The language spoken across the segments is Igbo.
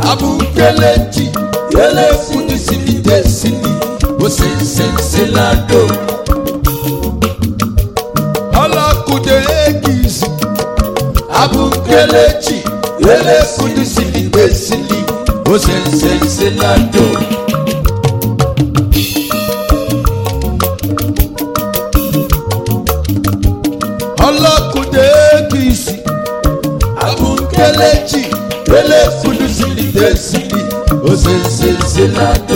abukelechi elefudisili desili osensenselado ọlọkùdé egisi abukelechi elefudisili desili osensenselado. ọlọkùdé egisi abukelechi elefudisili desili osensenselado.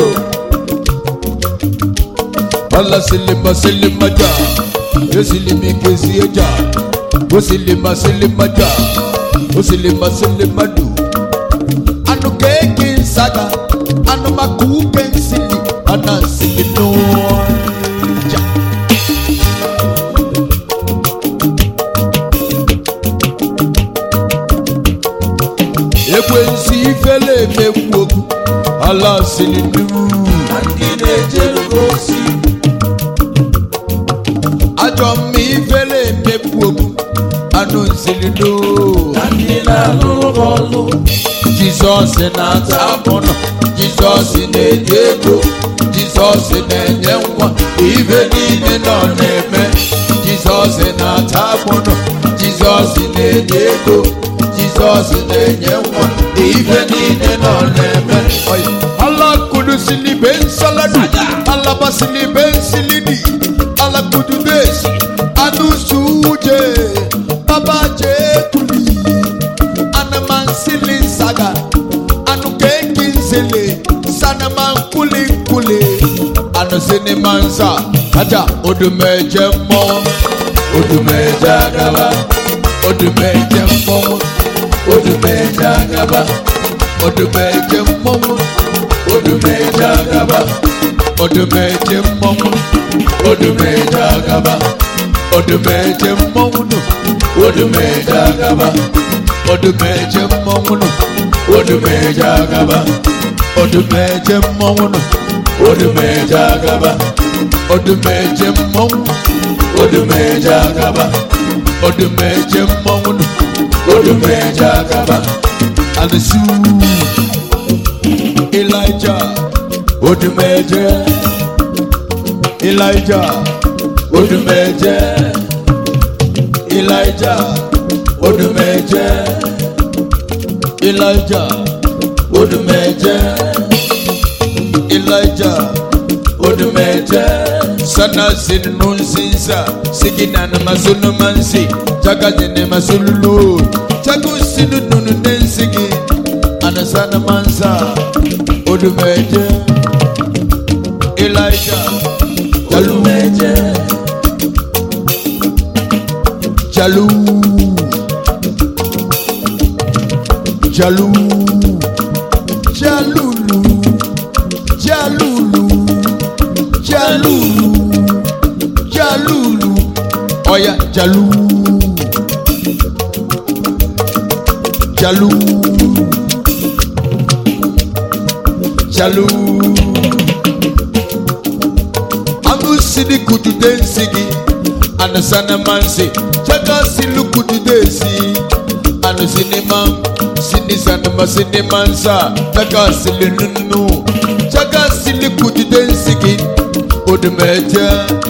Ala silima silima ja, yo silimi kesi eja. O silima silima ja, o silima silima du. Anu keke nsaga, anu maku kensili, ana silino ja. Ekwensi ifele emegbu okwu, ala silinu. ndị na-ejere ozi ajọ mma ifele emegbu okwu anụ nsilino na ndị na-alụrụ ọlụ jizọs na-ata mụnọ jizọs na-enye ego jizọs na-enye nwa ibe niile nọ na-eme jizọs na-ata mụnọ jizọs na-enye ego jizọs na-enye nwa ibe niile nọ na-eme alakudusili be nsaladi alabasili be nsilidi alakududesi anusuje babajekuli anamansili saga anukekinsele sanamankuli-nkuli anusinimansa aja odumeje mmọ odumeje agaba odumeje mmọnwụ odumeje agaba odumeje mmọnwụ odumeje agaba odumeje mmọnwụ odumeje agaba odumeje mmọnwụ nụ odumeje agaba odumeje mmọnwụ nụ odumeje agaba odumeje mmọnwụ nụ odumeje agaba odumeje mmọnwụ odumeje agaba odumeje mmọnwụ nụ odumeje agaba alisu elijah odumeje elijah odumeje elijah odumeje elijah odumeje elijah odumeje sana sinu nsinsa sigina na masunu mansi jagaji ne masululu jagu sinu nunu nensigi anasana mansa odumeje elijah odumeje jalu jalu jalulu jalulu jalulu jalulu oya jalu jalu jalu angusidi kutude nsigi anasana mansi jaga silu kutude si anusinima sinisanima sinimansa jaga sili nunu jaga sili kutude nsigi odumeje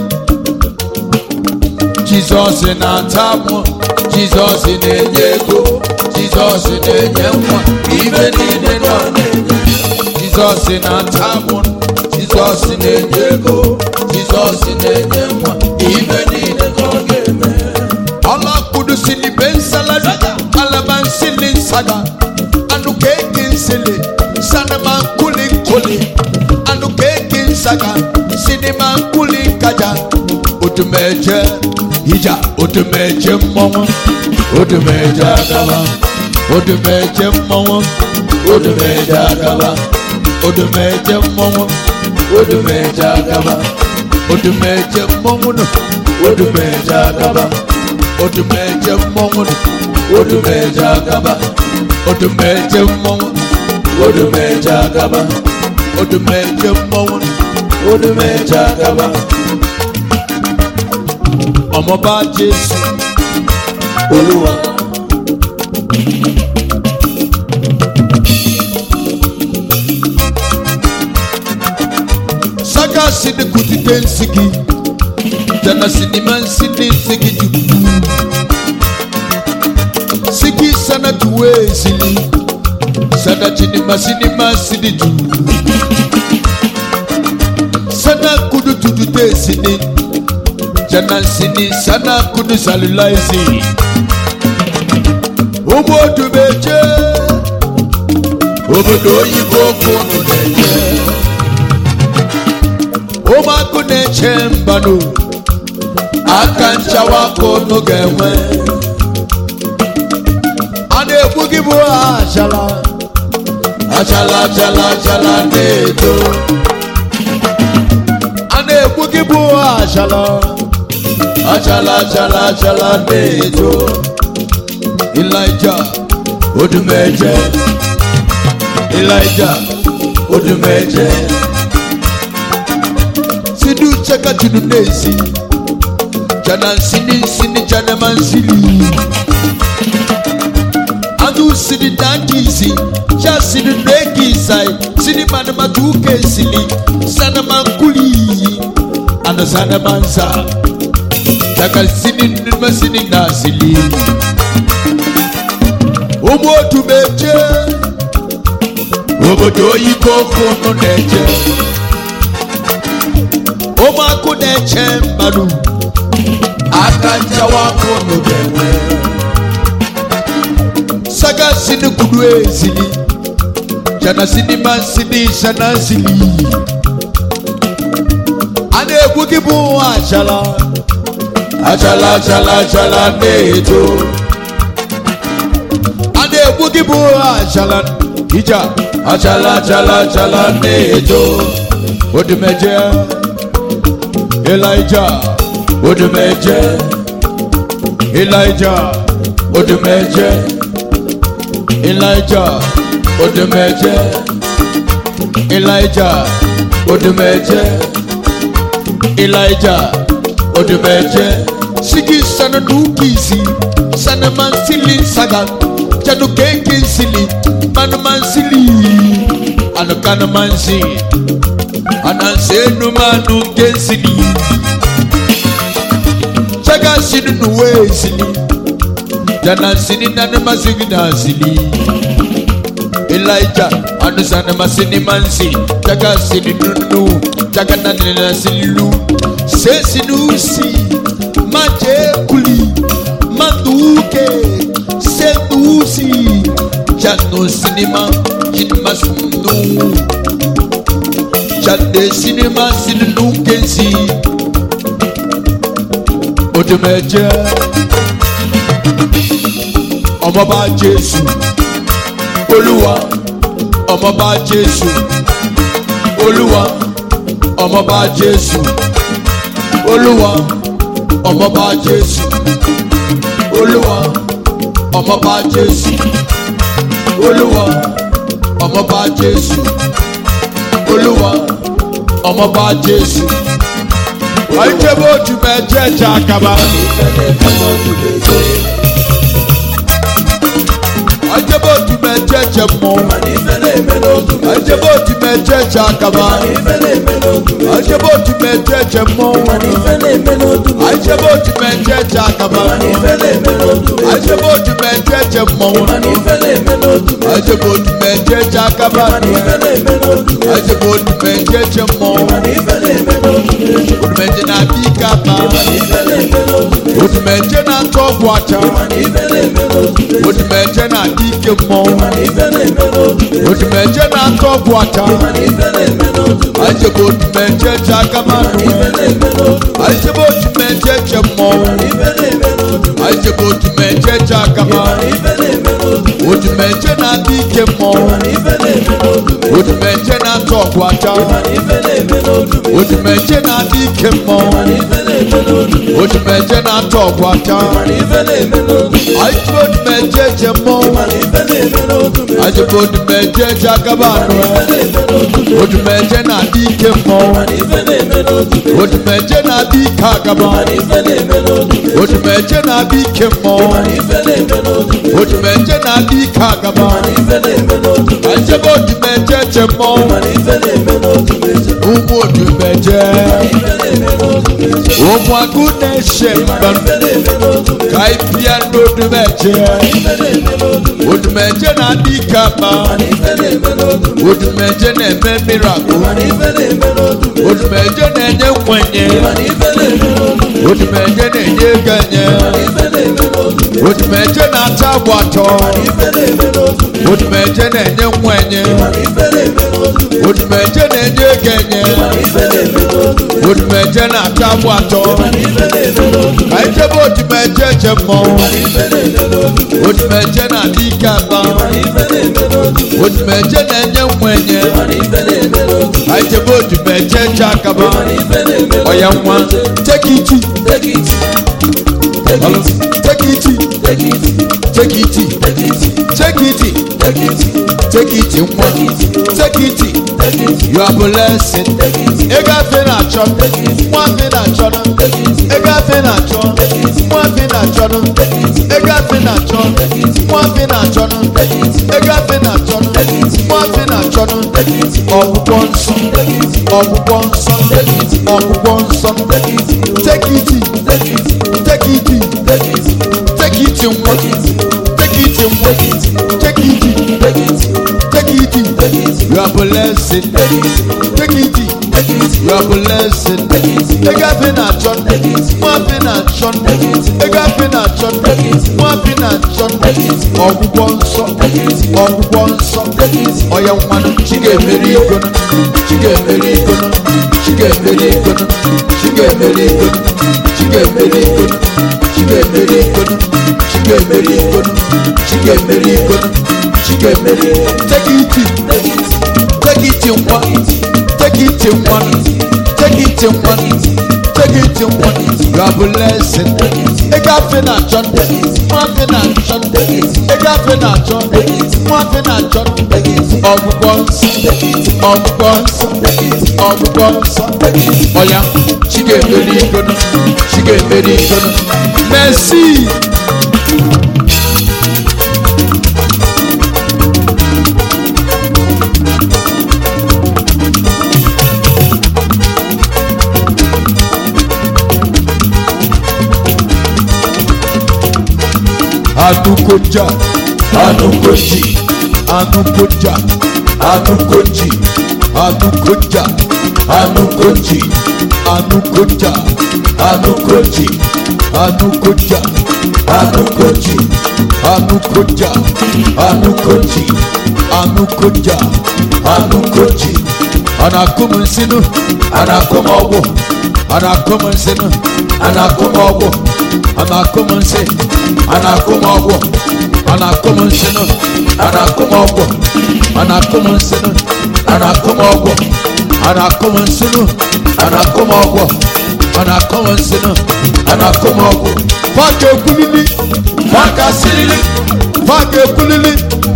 jizọs na-ata mụ jizọs na-enye ego jizọs na-enye nwa ibe niile nọ na-enye jizọs na-ata mụ jizọs na-enye ego jizọs na-enye nwa ibe niile ka ọ ga-eme ọlọkpudusili be nsaladi alabansili nsaga anụ keki nsili sanama nkuli nkuli anụ keki nsaga sinima nkuli nkaja odumeje ija odumeje mmọnwụ odumeje agaba odumeje mmọnwụ odumeje agaba odumeje mmọnwụ odumeje agaba odumeje mmọnwụ nụ odumeje agaba odumeje mmọnwụ nụ odumeje agaba odumeje mmọnwụ odumeje agaba odumeje mmọnwụ nụ odumeje agaba ọmọba jésù olúwa sini kutite nsigi jana sinima nsini nsigi jubu sigi sana tuwe sini sana chinima sinima sini jubu sana kudu tutute sini jana sini sana kudu salulaisi obodo meje obodo oyibo kunu na-eje ụmụakụ na-eche mbanụ aka nchawa kunu ga-enwe a na-egbu gị bụ achala achala achala achala na-eto a na-egbu gị bụ achala achala achala achala na-eto Elijah Odumeje Elijah Odumeje Sidu chaka chunu nesi Jana sini sini jana mansili Adu sini dankisi Cha sini neki sai Sini mana matuke sili Sana mankuli Ana sana mansa Chaka sini nima sini nasili ụmụ otu meje obodo oyibo kunu na-eje ụmụakụ na-eche mmadụ aka nchawa kunu ga-enwe saga sini kudu ezili jana sinima sini sana sili a na-egwu gị bụ achala achala achala achala na-eto a na-egbu gị bụ achala ija achala achala achala na-eto odumeje elija odumeje elija odumeje elija odumeje elija odumeje elija odumeje sigi sana dukisi sana mansili saga jadu keke sili manu mansili anu kana mansi anansenu manu kensili chaga sinu nuwe sili jana sini nanu masigi na sili Elijah anu sana masini mansi chaga sini nunu chaga nanina silu se sinusi maje kuli manduke sedusi jano sinima jinma sunu jande sinima sinu kensi odumeje ọmọba jésù olúwa ọmọba jésù olúwa ọmọba jésù olúwa ọmọba jésù olúwa ọmọba jésù olúwa ọmọba jésù olúwa ọmọba jésù. àìjẹ́bó ojú mẹ́jẹ̀ ẹ̀jẹ̀ àkàbà. àìjẹ́bó ojú mẹ́jẹ̀ ẹ̀jẹ̀ mọ́. àìjẹ́bó ojú mẹ́jẹ̀ ẹ̀jẹ̀ àkàbà. àìjẹ́bó ojú mẹ́jẹ̀ ẹ̀jẹ̀ mọ́. àìjẹ́bó ojú mẹ́jẹ̀ ẹ̀jẹ̀ àkàbà. àìjẹ́bó ojú mẹ́jẹ̀ ẹ̀jẹ̀ mọ́. àìjẹ́bó ojú mẹ́jẹ̀ ẹ̀jẹ̀ àkàbà. àìjẹ́bó ojú mẹ́jẹ̀ ẹ̀jẹ̀ mọ́. odumeje na adi kaba odumeje na atọ ọgwụ acha odumeje na adi ike mmọnwụ odumeje na atọ ọgwụ acha ajebe odumeje je agama ajebe odumeje je mmọnwụ ajebe odumeje je agama odumeje na adi ike mmọnwụ odumeje na atọ ọgwụ acha odumeje na adi ike mmọnwụ odumeje na atọ ọgwụ acha ajebe odumeje je mmọnwụ ajebe odumeje je agama anụ odumeje na adi ike mmọnwụ odumeje na adi ike agama odumeje na adi ike mmọnwụ odumeje na adi ike agama ajebe odumeje je mmọnwụ ụmụ odumeje ụmụaka na-eche mba ka anyị bịa n'odumeje odumeje na-adị ike ama odumeje na-eme mirakụl odumeje na-enye nkwenye odumeje na-enye ego enye odumeje na-ata agba atọ odumeje na-enye nkwenye odumeje na-enye ego enye odumeje na-ata agba atọ ka anyị jebe odumeje je mmọnwụ odumeje na-adị ike aba odumeje na-enye nkwenye anyị jebe odumeje je akaba ọya nwa tekiti Hello. tekiti tekiti tekiti tekiti nwa tekiti you are blessed ego afe na-achọ nwa afe na-achọ ego afe na-achọ nwa afe na-achọ ego afe na-achọ nwa afe na-achọ ego afe na-achọ nwa afe na-achọ ọgwụgwọ nsọ ọgwụgwọ nsọ ọgwụgwọ nsọ tekiti tekiti tekiti nwa tekiti nwa tekiti tekiti you are blessed tekiti you are blessed ego afe na-achọ nwa afe na-achọ ego afe na-achọ nwa afe na-achọ ọgwụgwọ nsọ ọgwụgwọ nsọ ọya nwanụ chi ga-emeri igono chi ga-emeri igono chi ga-emeri igono chi ga-emeri igono chi ga-emeri igono chi ga-emeri igono chi ga-emeri igono chi ga-emeri igono chi ga-emeri tekiti tekiti nwa tekiti nwa tekiti nwa tekiti nwa you are blessed ego afe na-achọ nwa afe na-achọ ego afe na-achọ nwa afe na-achọ ọgwụgwọ nsọ ọgwụgwọ nsọ ọgwụgwọ nsọ ọya chi ga-emeri igono chi ga-emeri igono merci anukoja anukoji anukoja anukoji anukoja anukoji anukoja anukoji anukoja anukoji anukoja anukoji anukoja anukoji anakum nsinu anakum ọgwụ anakum nsinu anakum ọgwụ anakum nsi anakum ọgwụ anakum nsinu anakum ọgwụ anakum nsinu anakum ọgwụ anakum nsinu anakum ọgwụ anakum nsinu anakum ọgwụ faka ekwulili faka silili faka ekwulili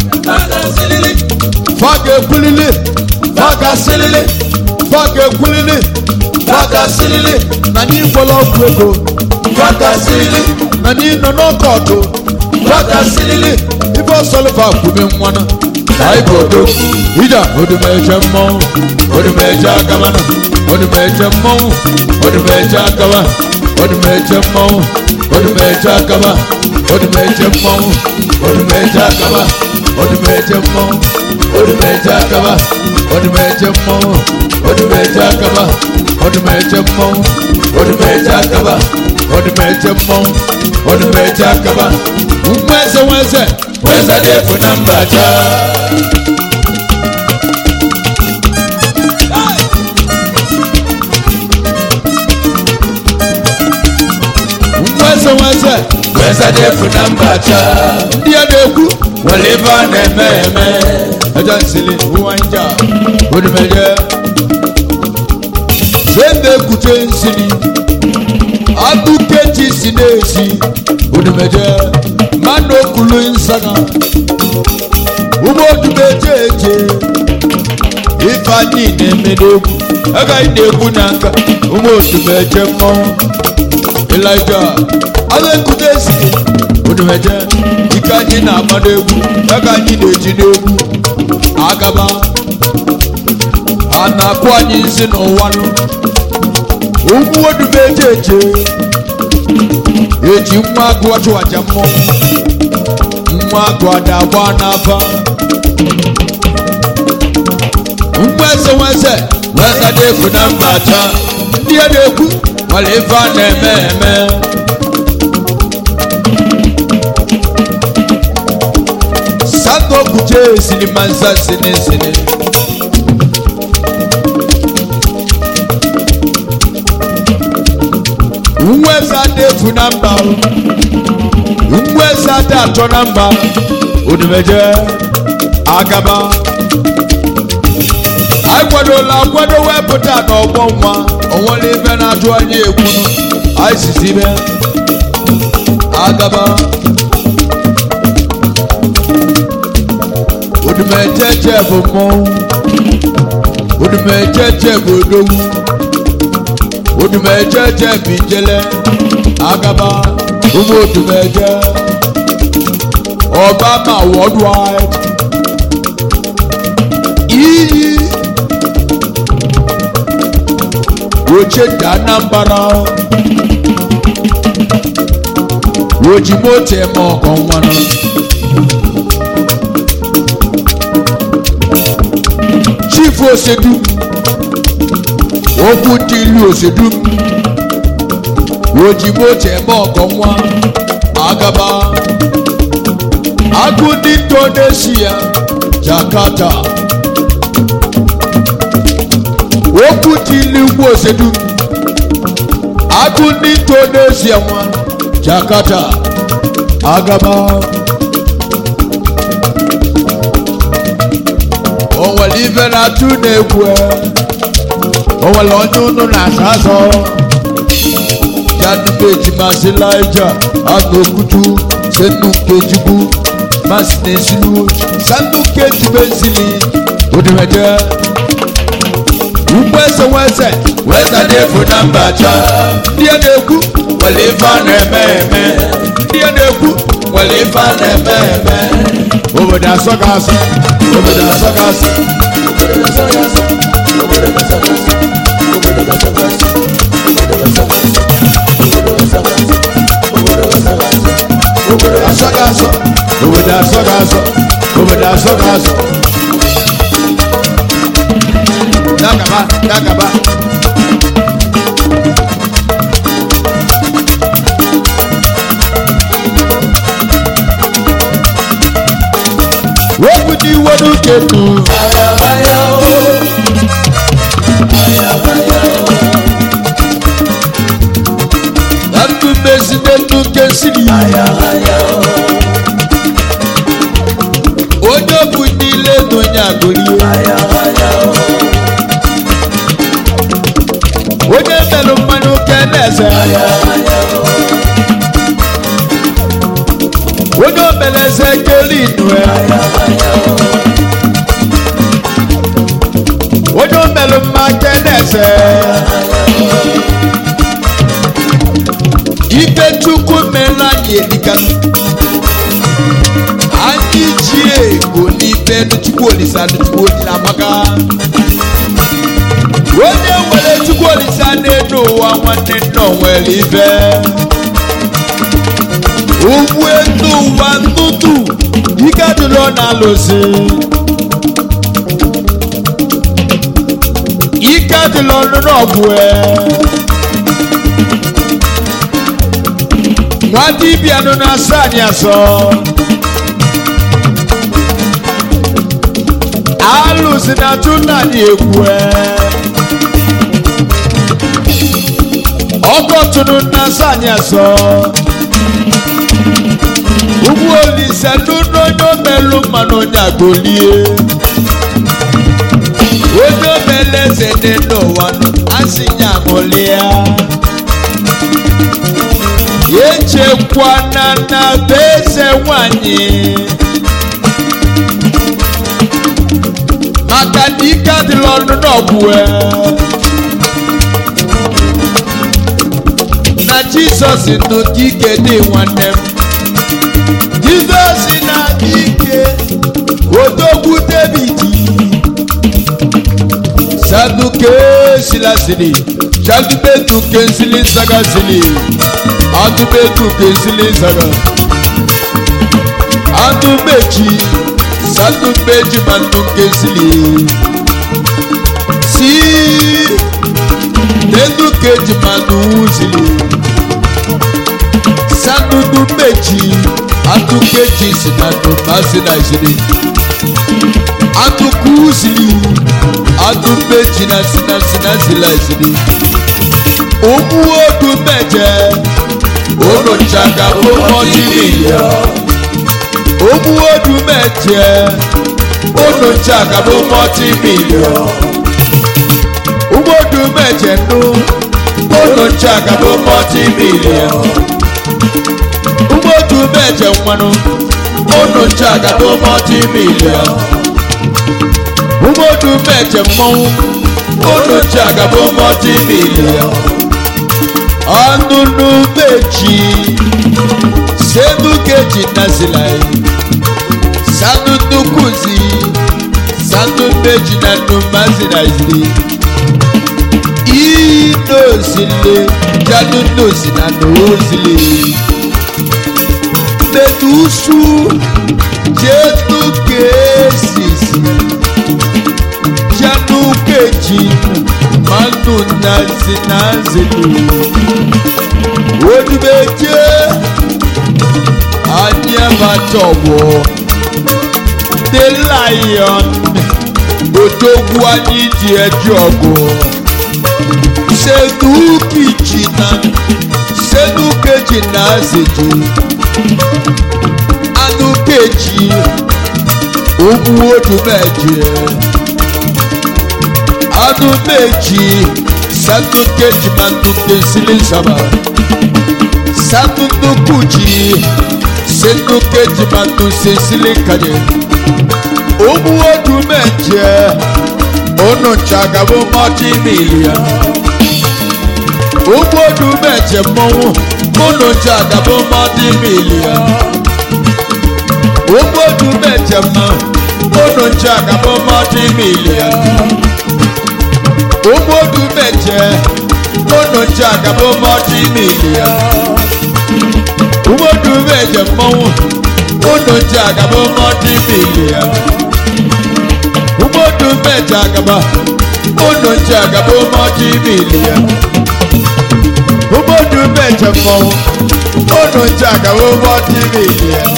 faka ekwulili faka silili faka ekwulili faka silili na anyị gwọla ọgwụ ego faka silili na anyị nọ n'ọkọọdụ faka silili ife ọsọlịfa kwume nwanụ anyị bụ odo ija odumeje mmọnwụ odumeje agabana odumeje mmọnwụ odumeje agaba odumeje mmọnwụ odumeje agaba odumeje mmọnwụ odumeje agaba odumeje mmọnwụ odumeje agaba odumeje mmọnwụ odumeje agaba odumeje mmọnwụ odumeje agaba odumeje mmọnwụ odumeje agaba nweze nweze nweze dị efu na mbaja nweze nweze nweze dị efu na mbaja ndị a na-ekwu nwere ebe a na-eme eme aja nsili ụwa nja odumeje Sende ekute nsini Adukechi si n'ezi Odumeje Mano okulu nsaga Ugbo odumeje eje Ifeanyi na-eme n'egwu Agaghị na-egwu n'aka Ụmụ odumeje mmọnwụ Elijah Aga ekute nsini Odumeje Ike anyị na-agba n'egwu Aka anyị na-eji n'egwu Agaba na-akụ anyị nsị n'ụwa nụ ụmụ odube eje eje eji nwa agụ ọchụwaja mmọnwụ nwa agụ ada agba n'afa nwa eze nwa eze nwa eze na-ekwu na mba acha ndị a na-ekwu nwere ife a na-eme eme sango kuche silimanza sini sini nweza dị efu na mba nweza dị atọ na mba odumeje agaba akwadola akwado wepụta n'ọgbọ nwa onwere ibe na-ajụ anyị egwu anyị sizi ibe agaba odumejeje bụ mmọnwụ odumejeje bụ odogwu odumejeje bụ ijele agaba ụmụ odumeje obama worldwide iyi oche dị anambra ojimoto eme ọgọ nwanụ chief osedu okwu dị ilu osedu ojimoto eme ọgọ nwa agaba agụ ndị indonesia jakarta okwu dị ilu ugwu osedu agụ ndị indonesia nwa jakarta agaba o nwere ife na-atụ na-egwu o nwere onye unu na-asa asọ janumeji masị laija anokutu senu nkejigbu masị na-esilu sanu nkejigbe nsili odimeje ugbo eze nweze weze na-efu na mba cha ndị a na-ekwu nwere ife a na-eme eme ndị a na-ekwu nwere ife a na-eme eme obodo asọ ga asọ obodo asọ ga asọ asọ ga asọ obodo asọ ga asọ obodo asọ ga asọ dagaba dagaba wọ́pù ní wọ́dún kẹtù. ayabaya o ayabaya o Láti mèsì nínú kẹsìrì. ayabaya o Onye bụ n'ile n'onye agụrị. ayabaya o Onye melụ mmanụ kenese. ayabaya o Onye omeleze keli inue. ayabaya o Onye omelụ mma kenese. Ibe Chukwu mere anyị elikanụ. Anyị ji ego n'ibe Chukwu Olisa Chukwu Olisa amaka. onye nwere chukwu olisa n'elu ụwa nwanne nna o nwere ibe ugwu elu ụwa ntụtụ ike adịrọ na-alụsị ike adịrọ n'ọgwụ nwa dibịa nọ na-asọ anyị asọ alụsị na-atụ nna anyị egwu ọkọtụrụ na sanyị asọ ugbu olise n'ụlọ onye omelu mmanụ onye agolie onye omele eze dị n'ụwa nụ asị ya aṅụlịa echekwana na be eze nwanyị maka na ike adịla ọnụ n'ọgwụ na jizọs nụ ka ike dị nwanne m jizọs na-adị ike odogwu david sila sili jadubetu kensili saga sili adubetu kensili saga adubeji sadubeji manu kensili si dedu keji manu sili sadubeji adukeji sinadu masina sili atuku sili adubeji na sina sina sila sili omu odu mẹjẹ olùjàgà fún mọtì mílíọ̀n omu odu mẹjẹ olùjàgà fún mọtì mílíọ̀n omu odu mẹjẹ nù olùjàgà fún mọtì mílíọ̀n omu odu mẹjẹ nwanu olùjàgà fún mọtì mílíọ̀n omu odu mẹjẹ mmọnwụ olùjàgà fún mọtì mílíọ̀n ọnụnụ meji senu keji nazilai sanu nukuzi sanu meji na numazinazili inosile janu nosi na nozili medusu jenu kesisi janu keji manu nazinazili odibeje anyamatọwọ the lion odogwu anyị dị eji ọgụ senukeji na senukeji na azeji anukeji ogwu odumeje anumeji sanukeji manukesili nsaba sanunukuji senukeji manusesili kaje ogwu odumeje onuchagabo mọti milion ogwu odumeje mmọnwụ onuchagabo mọti milion ogwu odumeje mmọnwụ onuchagabo mọti milion ogbodu mẹjẹ onujà gàbó mọdí mílíọ̀n ogbodu mẹjẹ mọ́wó onujà gàbó mọdí mílíọ̀n ogbodu mẹjẹ gàbá onujà gàbó mọdí mílíọ̀n ogbodu mẹjẹ mọ́wó onujà gàbó mọdí mílíọ̀n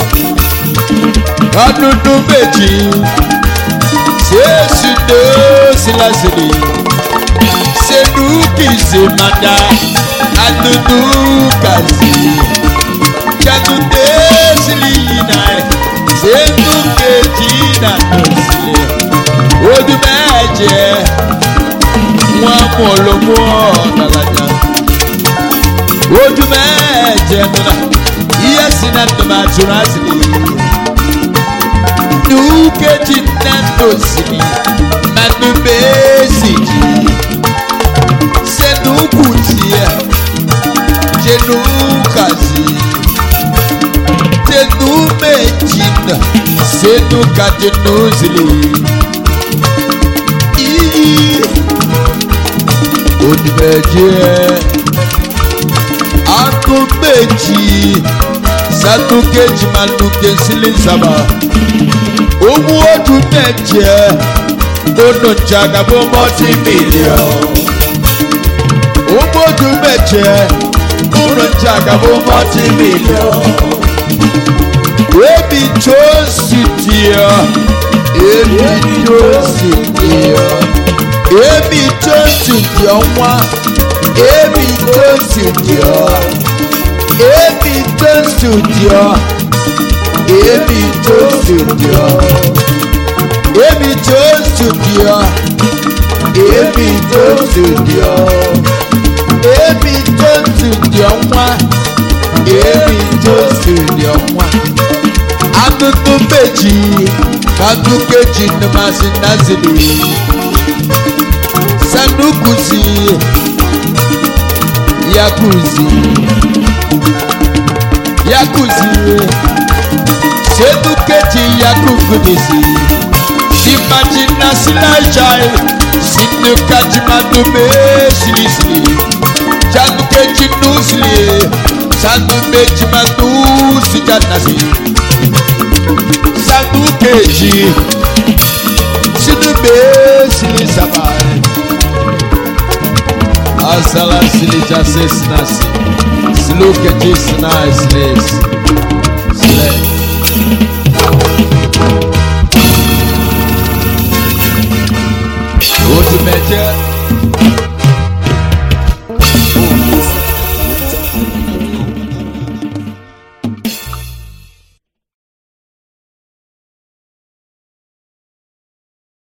adudu méjì sèésì tó sílásìlì seduki semada adudu kazi jagunde silina seduke jina tosile odumẹjẹ wọn mọlọmọ ọdalaja odumẹjẹ nuna iye sina tuma tura sili dukeji nando sili manubesiji senukutia jenukazi tenumejina senukajenuzili iyi onimeje akumeji sanukeji manukesili saba owó ọdún mẹjẹ onùjàgàbọ mọtí mílíọnù ogbodu mẹjẹ ụrọjà gàbó mọtí mílíọ̀n. Ebi tó sì diọ, ebi tó sì diọ, ebi tó sì diọ nwa, ebi tó sì diọ, ebi tó sì diọ, ebi tó sì diọ, ebi tó sì diọ, ebi tó sì diọ ebi tó ti di ọnwa ebi tó ti di ọnwa akụkụ meji ka akụkụ eji nnụmasị nazili sanukuzi yakuzi yakuzi senukeji yakukudisi simajina silajai sinu kajimadu me sili sili janu keji nu sili sanu meji manu sijanasi sanu keji sinu me sili sabai asala sili jase sinasi silu keji sinai silis sile. Otu mẹjẹ.